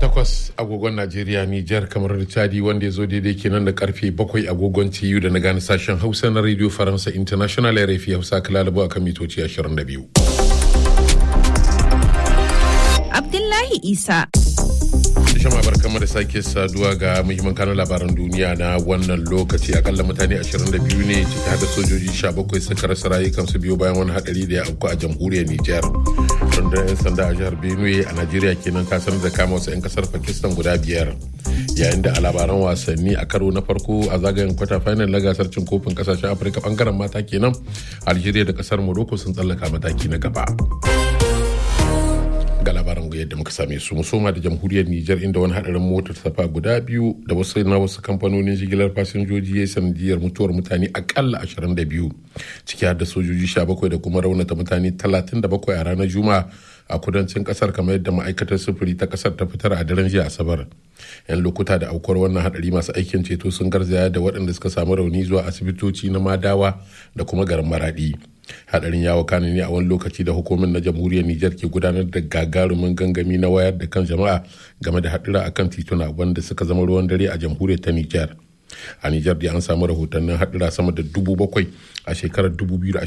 takwas agogon Najeriya Nijar kamar da Chadi wanda ya zo daidai kenan da karfe bakwai agogon TU da na gane sashen Hausa na Radio Faransa International RFI Hausa kalalabu a kan mitoci 22. Abdullahi Isa. Shama barkanmu da sake saduwa ga muhimman kanun labaran duniya na wannan lokaci akalla mutane 22 ne ciki da sojoji 17 suka rasa rayukansu biyu bayan wani hadari da ya auku a jamhuriyar Nijar. rundunar 'yan sanda a jihar benue a najeriya kenan ta sanar da kama wasu 'yan kasar pakistan guda biyar yayin da a labaran wasanni a karo na farko a zagayen kwata final na gasar cin kofin kasashen afirka bangaren mata kenan algeria da kasar morocco sun tsallaka mataki na gaba ga labaran yadda muka same su musoma da jamhuriyar Nijar inda wani hadarin motar safa guda biyu da wasu na wasu kamfanonin jigilar fasinjoji ya sanadiyar mutuwar mutane akalla 22 ciki har da sojoji 17 da kuma raunata mutane 37 a ranar juma'a a kudancin kasar kamar yadda ma'aikatar sufuri ta kasar ta fitar a daren jiya asabar yan lokuta da aukuwar wannan hadari masu aikin ceto sun garzaya da waɗanda suka samu rauni zuwa asibitoci na madawa da kuma garin maradi hadarin ya wakana ne a wani lokaci da hukumar na jamhuriyar Nijar ke gudanar da gagarumin gangami na wayar da kan jama'a game da hadura akan tituna wanda suka zama ruwan dare a jamhuriyar ta Nijar. A Nijar da an samu rahotannin hadura sama da dubu bakwai a shekarar 2020